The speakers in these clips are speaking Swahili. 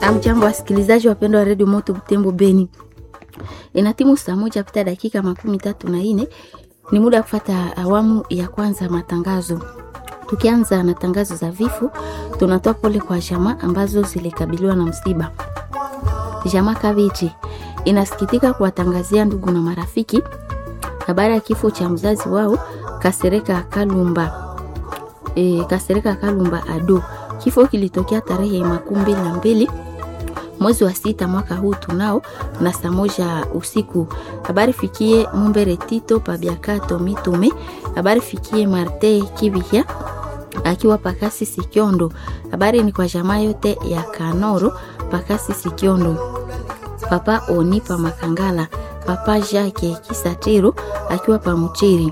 Amjambo wasikilizaji wapendwa wa redio Moto Butembo Beni, ina timu saa moja pita dakika makumi tatu na nne ni muda wa kufata awamu ya kwanza matangazo. Tukianza na tangazo za vifo, tunatoa pole kwa jamaa ambazo zilikabiliwa na msiba. Jamaa Kavichi inasikitika kuwatangazia ndugu na marafiki habari ya kifo cha mzazi wao Kasereka Kalumba, e, Kasereka Kalumba Ado. Kifo kilitokea tarehe makumi mbili na mbili mwezi wa sita mwaka huu tunao na saa moja usiku. Habari fikie Mumbere Tito Pabiakato Mitume. Habari fikie Marte Kibihya akiwa Pakasi Sikiondo. Habari ni kwa jamaa yote ya Kanoro Pakasi Sikiondo. Papa Oni pa Makangala, Papa Jacques Kisatiro akiwa pa Muchiri.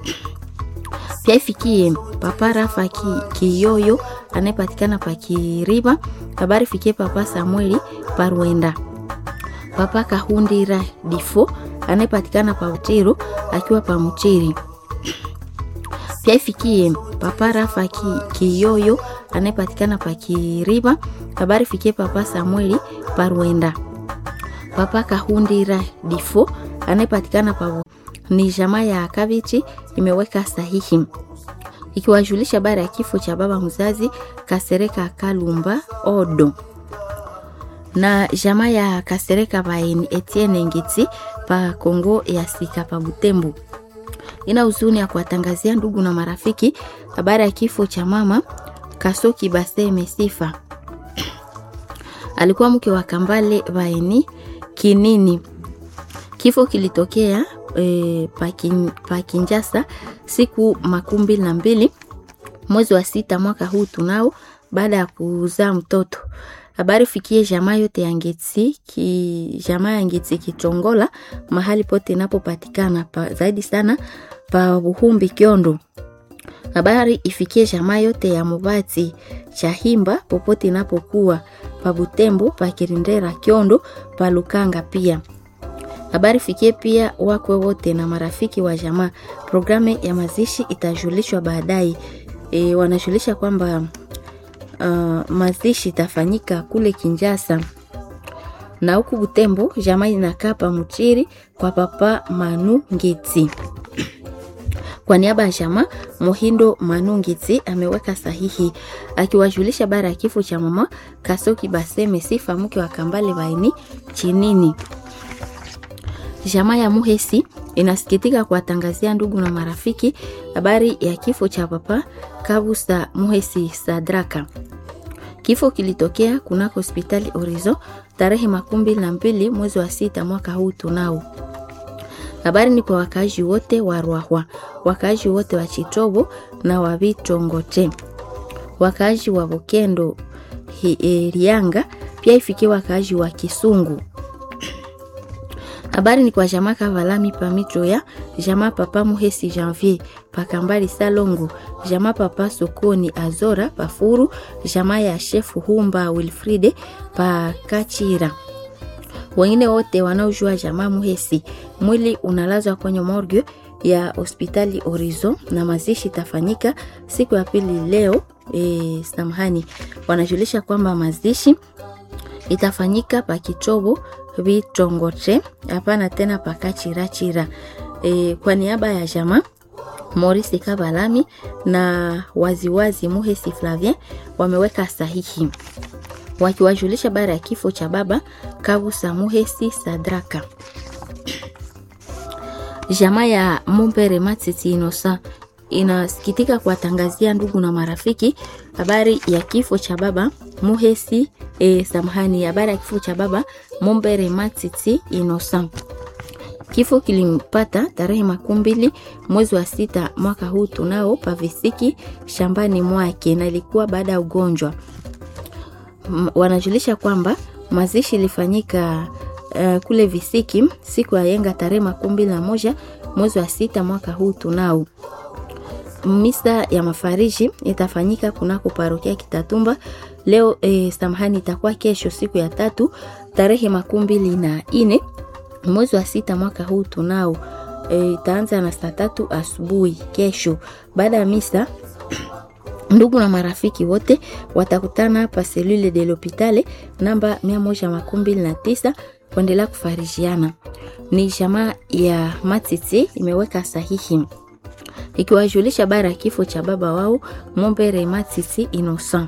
Pia ifikie Papa Rafa ki, Kiyoyo anayepatikana pa Kiriba. Habari fikie Papa Samueli Parwenda. Papa Kahundira Difo anayepatikana pa Muchiro akiwa pa Muchiri. Pia ifikie Papa Rafa ki, Kiyoyo anayepatikana pa Kiriba. Habari fikie Papa Samueli Parwenda. Papa Kahundira Difo anayepatikana pa ni jamaa ya Kavichi imeweka sahihi ikiwajulisha habari ya kifo cha baba mzazi Kasereka Kalumba Odo na jamaa ya Kasereka Baini Etienne Ngiti pa Kongo ya Sika pa Butembo. Ina huzuni ya kuwatangazia ndugu na marafiki habari ya kifo cha mama Kasoki Base Mesifa, alikuwa mke wa Kambale Baini Kinini. Kifo kilitokea e, pa Kinjasa siku makumi mbili na mbili mwezi wa sita mwaka huu tunao, baada ya kuzaa mtoto. Habari fikie jamaa yote ya Ngetsi ki jamaa ya Ngetsi Kichongola mahali pote inapopatikana pa, zaidi sana pa Buhumbi Kiondo. Habari ifikie jamaa yote ya Mubati Chahimba popote inapokuwa pa Butembo pa Kirindera Kiondo pa Lukanga pia habari fikie pia wakwe wote na marafiki wa jamaa. Programu ya mazishi itajulishwa baadaye. E, wanajulisha kwamba uh, mazishi itafanyika kule Kinjasa na huku Butembo jamaa inakaa pa Muchiri kwa papa Manu Ngiti. Kwa niaba ya jamaa Mohindo Manu Ngiti ameweka sahihi akiwajulisha bara ya kifo cha mama Kasoki Baseme Sifa mke wa Kambale Baini Chinini. Jamaa ya Muhesi inasikitika kuwatangazia ndugu na marafiki habari ya kifo cha papa Kabusa Muhesi Sadraka. Kifo kilitokea kunako hospitali Orizo tarehe makumi mbili na mbili mwezi wa sita mwaka huu tunao. Habari ni kwa wakaaji wote wa Rwahwa, wakaaji wote wa Chitobo na wa Bitongote, wakaaji wa Bokendo Rianga, pia ifikie wakaaji wa Kisungu. Habari ni kwa jamaa Kavalami Pamitro ya jamaa Papa Muhesi Janvier Pakambali Salongo jamaa Papa Sokoni Azora Pafuru jamaa ya Shefu Humba Wilfride Pakachira. Wengine wote wanaojua jamaa Muhesi, mwili unalazwa kwenye morgue ya hospitali Orizo na mazishi tafanyika siku ya pili leo. E, samahani, wanajulisha kwamba mazishi itafanyika pakichobo vitongote hapana tena pakachirachira. E, kwa niaba ya jamaa Maurice Kabalami na waziwazi Muhesi Flavien wameweka sahihi wakiwajulisha bara ya kifo cha baba Kabusa Muhesi Sadraka. Jamaa ya Mumbere Matiti Inosa inasikitika kuwatangazia ndugu na marafiki habari ya kifo cha baba Muhesi e, samahani, habari ya kifo cha baba Mumbere Matiti Inosa. Kifo kilimpata tarehe makumi mbili mwezi wa sita mwaka huu tunao pavisiki shambani mwake, na ilikuwa baada ya ugonjwa. Wanajulisha kwamba mazishi ilifanyika uh, kule visiki siku ya yenga tarehe makumi mbili na moja mwezi wa sita mwaka huu tunao. Misa ya mafariji itafanyika kunako parokia Kitatumba leo eh, samahani, itakuwa kesho siku ya tatu tarehe makumi mbili na ine mwezi wa sita mwaka huu tunao. E, itaanza na saa tatu asubuhi kesho. Baada ya misa ndugu na marafiki wote watakutana pa selule de l'hopitale namba 129 kuendelea kufarijiana. Ni jamaa ya Matiti imeweka sahihi ikiwajulisha bara ya kifo cha baba wao Mombere Matiti Innocent.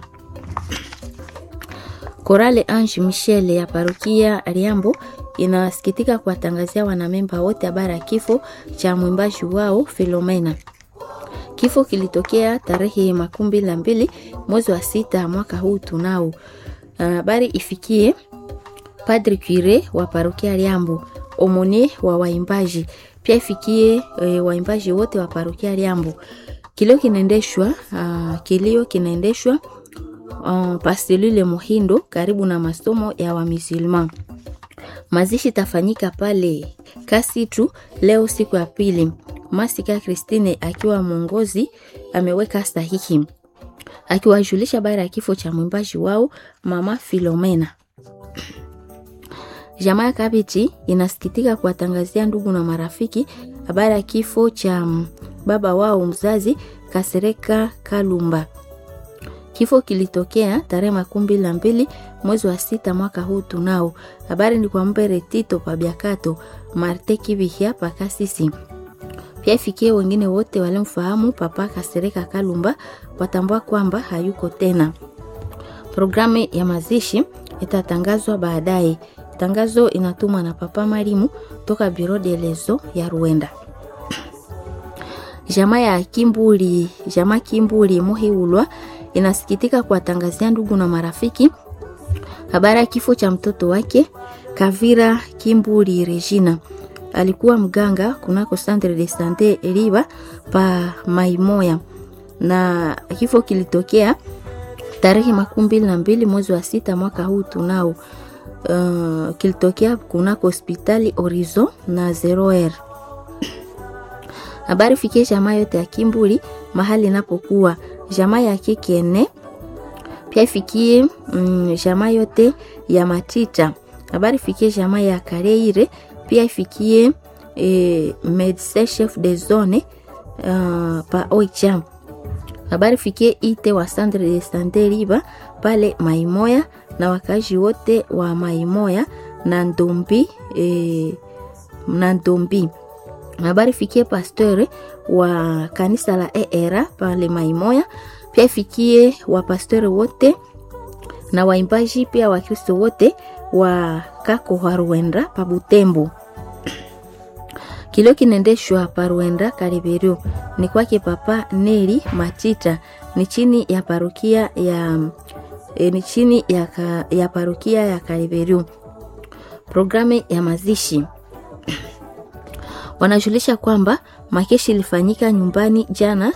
Korale Ange Michel ya parokia Riambo inasikitika kuwatangazia wanamemba wote habari ya kifo cha mwimbaji wao Filomena. Kifo kilitokea tarehe makumi mbili na mbili mwezi wa sita mwaka huu tunao. Habari uh, ifikie Padre Cure wa parokia Riambo, omone wa waimbaji pia ifikie e, waimbaji wote wa parokia Riambo. Kilio kinaendeshwa uh, kilio kinaendeshwa uh, paselule Muhindo karibu na masomo ya Wamisilma. Mazishi tafanyika pale Kasitu leo siku ya pili. Masika Christine akiwa mwongozi ameweka sahihi akiwajulisha baada ya kifo cha mwimbaji wao mama Filomena. Jamaa ya Kabiti inasikitika kuwatangazia ndugu na marafiki habari ya kifo cha baba wao mzazi Kasereka Kalumba. Kifo kilitokea tarehe makumi mbili na mbili mwezi wa sita mwaka huu tunao. Habari ni kwa Mbere Tito Pabiakato Marte Kivihia Pakasisi pia ifikie wengine wote walimfahamu papa Kasereka Kalumba watambua kwamba hayuko tena. Programu ya mazishi itatangazwa baadaye. Tangazo inatumwa na papa Marimu toka Biro de Lezo ya Ruenda. Jamaa ya Kimbuli, jamaa Kimbuli Muhiulwa inasikitika kuwatangazia ndugu na marafiki habari ya kifo cha mtoto wake Kavira Kimbuli Regina alikuwa mganga kunako Centre de Sante Riba pa Maimoya, na kifo kilitokea tarehe makumi mbili na mbili mwezi wa sita mwaka huu tunao. Uh, kilitokea kunako hospitali Horizon na Zero R. Habari fikie jamaa yote ya Kimbuli mahali inapokuwa jamaa ya Kekene, pia ifikie mm, jamaa yote ya Matita. Habari fikie jamaa ya Kareire pia ifikie e, medecin chef de zone uh, pa Oicha. Habari fikie ite wa centre de sante Riba pale Maimoya na wakazi wote wa Maimoya na Ndombi e, na Ndombi. Habari fikie pasteur wa kanisa la ERA pale Maimoya, pia ifikie wa pasteur wote na waimbaji pia Wakristo wote wa kako wa Rwenda pa Butembo. Kilio kinaendeshwa pa Rwenda Kariberio ni kwake papa Neri Matita, ni chini ya parokia ya e, ni chini ya, ka, ya parokia ya Kariberio. Programu ya mazishi wanajulisha kwamba makeshi ilifanyika nyumbani jana